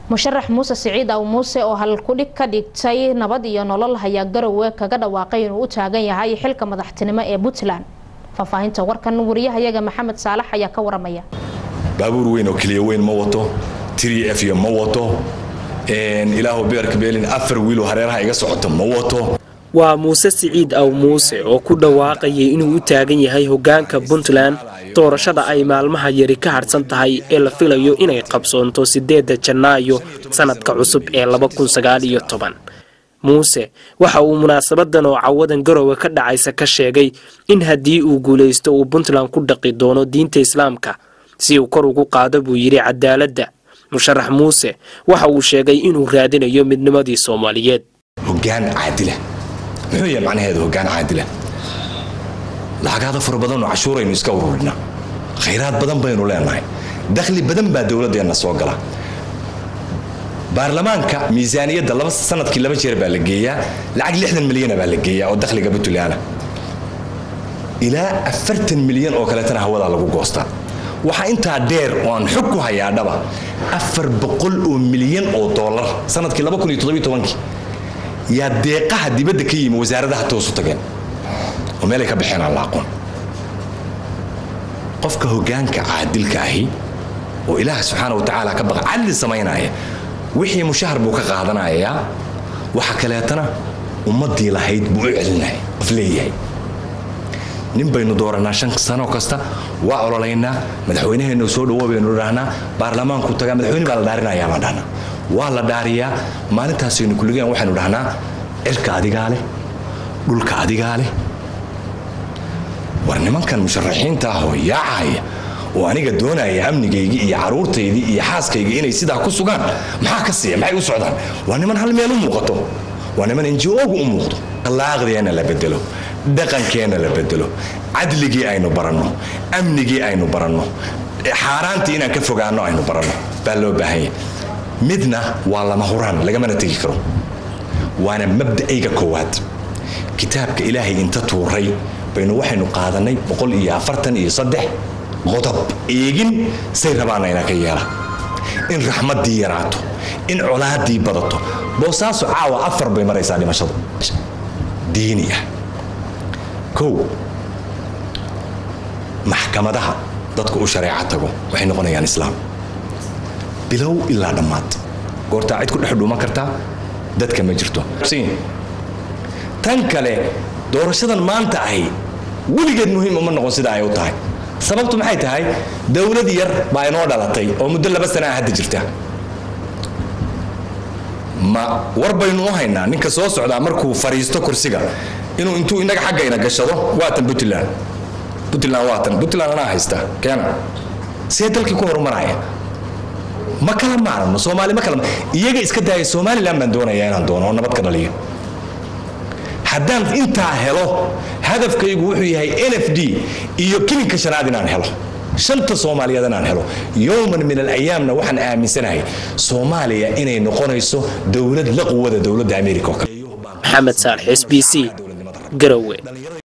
musharax muuse siciid aw muuse oo halkudhig ka dhigtay nabad iyo nolol hayaa garowe kaga dhawaaqay inuu u taagan yahay xilka madaxtinimo ee puntland faahfaahinta warkan wariyahayaga maxamed saalax ayaa ka waramaya baabuur weyn oo keliya weyn ma wato tiri f iyo ma wato ilaahu beerka beelin afar wiiloo hareeraha iga socoto ma wato waa muuse siciid aw muuse oo ku dhawaaqayay inuu u taagan yahay hoggaanka puntland doorashada ay maalmaha yari ka hadhsan tahay ee la filayo inay qabsoonto siddeedda janaayo sannadka cusub ee muuse waxa uu munaasabadan oo cawadan garowe ka dhacaysa ka sheegay in haddii uu guulaysto uu puntland ku dhaqi doono diinta islaamka si uu kor ugu qaado buu yidhi cadaaladda musharax muuse waxa uu sheegay inuu raadinayo midnimadii soomaaliyeed hogaan caadila muxuu yahay macnaheedu hogaan caadila lacagaada fara badanoo cashuuraynu iska ururinaa khayraad badan baynu leenahay dakhli badan baa dowladeenna soo gala baarlamaanka miisaaniyadda sanadkii laba jeer baa la geeyaa lacag lixdan milyana baa la geeyaa oo dakhliga puntland ilaa afartan milyan oo kaleetana hawadaa lagu goostaa waxaa intaa dheer oo aan xog ku hayaadhaba afar boqol oo milyan oo doolar sanadkii yaa deeqaha dibadda ka yimi wasaaradaha toosu tageen oo meelay ka baxeen aan la aqoon qofka hogaanka caadilka ahi oo ilaah subxaana wa tacaala ka baqa cadli samaynaya wixii mushahar buu ka qaadanayaa waxa kaleetana ummadii lahayd buu u celinaya qof leeyahay nin baynu dooranaa shan sano kasta waa ololaynaa madaxweynaheennu soo dhawo baynu dhahnaa baarlamaanku tagaa madaxweyne baa la dhaarinayaa baan dhahnaa waa la dhaariyaa maalintaasaynu kulligeen waxaynu dhahnaa cirka adigaa leh dhulka adigaa leh war nimankan musharaxiinta ah oo yaacaya oo aniga doonaya amnigaygii iyo caruurtaydii iyo xaaskaygii inay sidaa ku sugaan maxaa ka siiya maxay u socdaan waa niman hal meel u muuqato waa niman njogu u muuqdo akhlaaqdeenna la bedelo dhaqankeenna la bedelo cadligii aynu baranno amnigii aynu baranno xaaraantii inaan ka fogaanno aynu baranno baa loo baahanya midna waa lama huraan lagamana tegi karo waana mabda'ayga koowaad kitaabka ilaahay inta tuuray baynu waxaynu qaadanay boqol iyo afartan iyo saddex qodob eegin say rabaana inaa ka yeela in raxmaddii yaraato in colaadii badato boosaaso caawa afar bay maraysaa dhimashadu diini ah kow maxkamadaha dadku u shareeca tago waxay noqonayaan islaam bilow ilaa dhammaad goortaa cid ku dhex dhuuman kartaa dadka ma jirto tan kale doorashadan maanta ahi weligeed muhiim uma noqon sida ay u tahay sababtu maxay tahay dowlad yar baa inoo dhalatay oo muddo laba sana ah hadda jirta ma war baynu u haynaa ninka soo socdaa markuu fariisto kursiga inuu intuu inaga xaggayna gashado waatan puntland puntland waatan puntland anaa haysta keena see dalkii ku horumaraya ma kala maarano soomaali ma kala iyaga iska daaya somaliland baan doonayaa inaan doono oo nabad ka dhaliyo haddaan intaa helo hadafkaygu wuxuu yahay n f d iyo kilinka shanaad inaan helo shanta soomaaliyeed inaan helo yowman min alayaamna waxaan aaminsanahay soomaaliya inay noqonayso dowlad la quwada dowladda america oo kale maxamed saalex s b c garowe